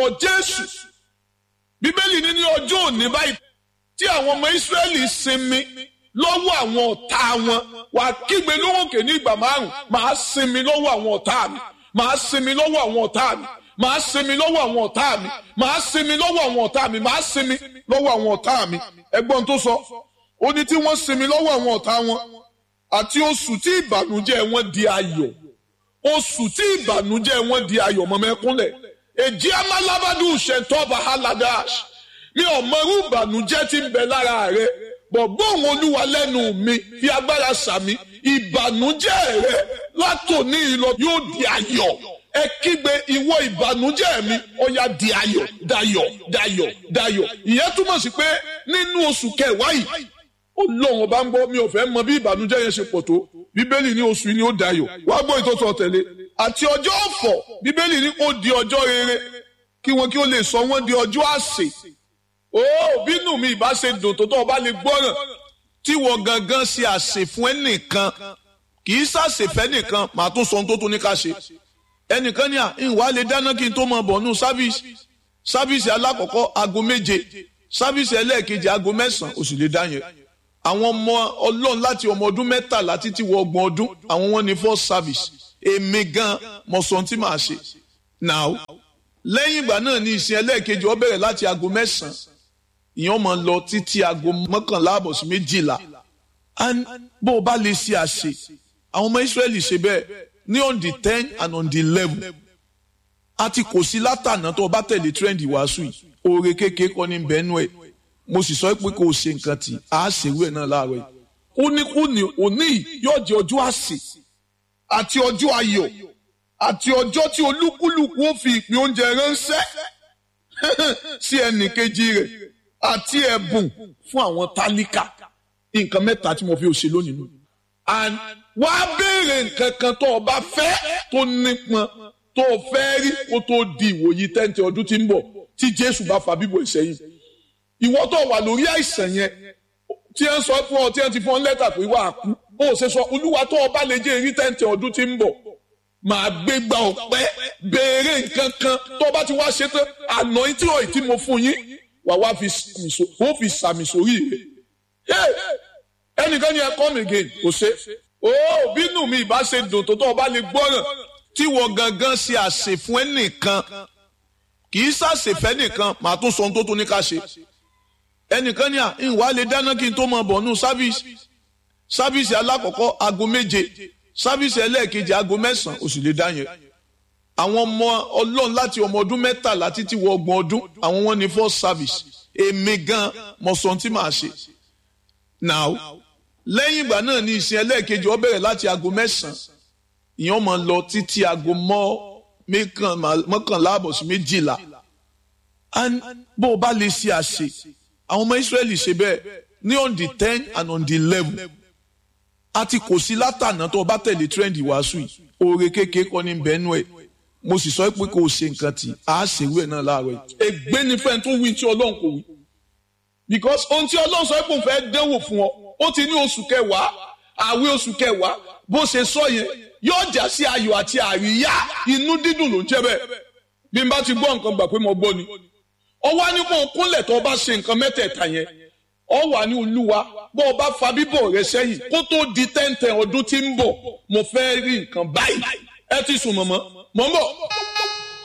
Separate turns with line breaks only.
ọ jésù bíbélì ní ní ọjọ́ òní báyìí tí àwọn ọmọ ìsírẹ́lì sinmi lọ́wọ́ àwọn ọ̀tá wọn wà kígbe lóhùnkè ní ìgbà márùn máa sinmi lọ́wọ́ àwọn ọ̀tá mi máa sinmi lọ́wọ́ àwọn ọ̀tá mi máa sinmi lọ́wọ́ àwọn ọ̀tá mi máa sinmi lọ́wọ́ àwọn ọ̀tá mi máa sinmi lọ́wọ́ àwọn ọ̀tá mi ẹgbọ́n tó sọ ó ní tí wọ́n sinmi lọ́wọ́ àwọn ọ̀tá wọn àti oṣù tí ìbànújẹ́ wọn di ayọ̀ oṣù tí ìbànújẹ́ wọn di ayọ̀ mọ́mẹ́kúnlẹ̀ èjì amálábádù ṣètọ́ba haladash mi ò mọrú ìbànújẹ́ tí ń bẹ lára rẹ bọ̀ gbóhùn olúwa lẹ́nu mi fi agbára sàmì ìbànújẹ́ rẹ látòní ìlọ yóò di ayọ̀ ẹ kígbe ìwọ ìbànújẹ́ mi ó yá di ayọ̀ dayọ̀ dayọ̀ dayọ̀ ìyẹn túmọ̀ sí pé nínú oṣù kẹwàá yìí ó lóun ọba ń gbọ́ mi ò fẹ́ mọ bí ìbànújẹ́ yẹn ṣe pọ̀ tó bíbélì ní oṣù yìí ni ó dayọ̀ wá gbọ́ ìtọ́tọ̀ tẹ̀lé àti ọjọ́ ọ̀fọ̀ bíbélì ní ó di ọjọ́ rere kí wọn kí ó lè sọ wọ́n di ọjọ́ àsè ó bínú mi ìbá ṣe dùn tó tó ọba lè gbọ́ràn tí wọ́n gangan ṣe àsè fún ẹnìkan kì í ṣàṣèfẹ́ nìkan màá tún sọ ohun tó tún ní ká ṣe ẹnìkan ní à ń wá lè dáná kí n tó mọ bọ̀ nù sáfíìsì sáfíìsì alákọ̀ọ́kọ́ aago méje sáfíìsì ẹlẹ́ẹ̀kejì aago mẹ́sàn-án ó sì lè dá yẹn àwọn ọmọ ọlọ́run láti ọmọ ọdún mẹ́tàlá títí wọ ọgbọ̀n ọdún àwọn wọn ní first service èmi gan mọ sọ ohun tí màá ṣe now lẹ́yìn ìgbà náà ní ìsìn ẹlẹ́ẹ̀kejì ó bẹ̀rẹ̀ láti aago mẹ́sàn-án ìyẹn máa lọ títí aago mọ́kànlá àbọ̀ sí méjìlá bó o bá lè ṣe àṣe àwọn ọmọ Ísírẹ́lì ṣe bẹ́ẹ̀ ní on the ten and on the eleven àti kò sí látànà tó o bá tẹ̀lé trend ìwàásù yìí oore kékeré kọ́ ní bẹ́ẹ̀nù ẹ̀ mo sì sọ pé kò ṣe nǹkan tí a ṣèwé náà láàárọ̀ yìí ó ní kú ní òní yóò jẹ́ ọjọ́ àsè àti ọjọ́ ayọ̀ àti ọjọ́ tí olúkúlùkù ó fi ìpín oúnjẹ ránṣẹ́ sí ẹnì kejì rẹ̀ àti ẹ̀bùn fún àwọn tálíkà nǹkan mẹ́ta tí mo fi òṣè lónìí nù. and wá béèrè nǹkan kan tó o bá fẹ́ tó nípọn tó o fẹ́ rí kó tó di ìwòyí tẹ́ǹtì ọdún tí ń bọ̀ tí Jésù bá fa bíbọ̀ ìṣẹ́yìn. ìwọ tó wà lórí àìsàn yẹn tí ẹ ń sọ fún ọ tí ẹ ti fún ọ lẹ́tà pé wà á kú ó ṣe sọ olúwa tó o bá lè jẹ́ èrí tẹ́ǹtì ọdún tí ń bọ̀ màá gbé gba ọpẹ́ béèrè nǹkan kan tó bá ti wá ṣe tán àná tí ò tí mo fún yín wà wá fi sàmì sórí rẹ̀ ẹnìkan ni ẹ come again kò ṣe ó bínú mi ìbá ṣe dùn tó tó ọba lè gbọ́ràn tí wọ́n gangan ṣe àṣẹ fún ẹnìkan kì í ṣàṣèfẹ́ nìkan màá tún sọ ohun tó tún ní ká ṣe ẹnìkan ni à ń wá lè dáná kí n tó mọ bọ̀ nù sáfíìsì sáfíìsì alákọ̀ọ́kọ́ aago méje sáfíìsì ẹlẹ́ẹ̀kejì aago mẹ́sàn-án ó sì lè dá yẹn àwọn ọmọ ọlọ́run láti ọmọ ọdún mẹ́tàlá títí wọ ọgbọ̀n ọdún àwọn wọn ní first service èmi gan mọ sọ tí màá ṣe now lẹ́yìn ìgbà náà ní ìsìn ẹlẹ́ẹ̀kejì ó bẹ̀rẹ̀ láti aago mẹ́sàn-án ìyẹn máa lọ títí aago mọ́kànlá àbọ̀ sí méjìlá bó o bá lè ṣe àṣe àwọn ọmọ Ísírẹ́lì ṣe bẹ́ẹ̀ ní on the ten and on the eleven àti kò sí látànà tó o bá tẹ̀lé trend ìwàásù yìí oore kékeré kọ́ ní bẹ́ẹ̀nù ẹ̀ mo sì sọ pé kò ṣe nǹkan tí a ṣèwé ẹ̀ náà láàárọ̀ yìí. ègbé ni fẹ́ẹ́ tó wí tí ọlọ́run kò wí because ohun tí ọlọ́run sọ pé òun fẹ́ dẹ́wò fún ọ ó ti ní oṣù kẹwàá àwẹ̀ oṣù kẹwàá bó ṣe sọ yẹn yóò já sí ayọ̀ àti àríyá inú dídùn ló ń jẹ́ bẹ́ẹ̀ bí n bá ti gbọ́ nǹkan gbà pé mo gbọ́ ni ọ wá ní kó o kúnlẹ̀ tó o bá ṣe nǹkan mẹ́tẹ̀ẹ̀ta yẹn ọ wà ní olúwa bó o bá fa bíbọ̀ rẹ sẹ́yìn kó tó di tẹ́ǹtẹ̀ ọdún tí ń bọ̀ mo fẹ́ rí nǹkan báyìí ẹ ti sùn mọ̀mọ́ mọ̀ ń bọ̀.